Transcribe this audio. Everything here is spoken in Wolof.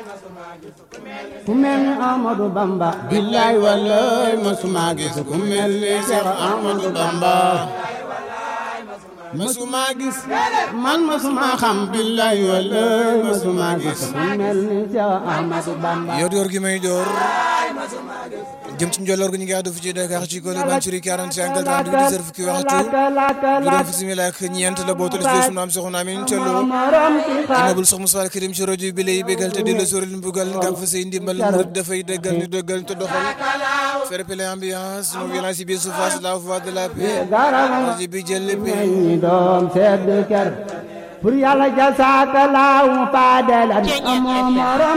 ku mel ni Amadou Bamba billaay wallaay masuma gis ku mel ni Cheikh Amadou Bamba masuma gis man masuma xam billaay wallaay masuma gis ku mel ni Cheikh Amadou Bamba yor yor gi may door jëm ci njolloor gi ñu ngi àddu fi ci Dakar ci Kole Banchuri 45 30 10 fukki waxtu juróom fi simila ak ñeent la bootul si sunu am soxna Amin Thiolo immeuble Cheikh Moussa Karim ci rajo bi lay bégal te di la sóoril mbugal nga fa say ndimbal murid dafay dëggal ni dëggal te doxal faire paix l'ambiance no violence bi su face la voix de la paix rajo bi jël lépp ñi doom sedd ker pour yàlla jasaaka laaw faadelan amoo morom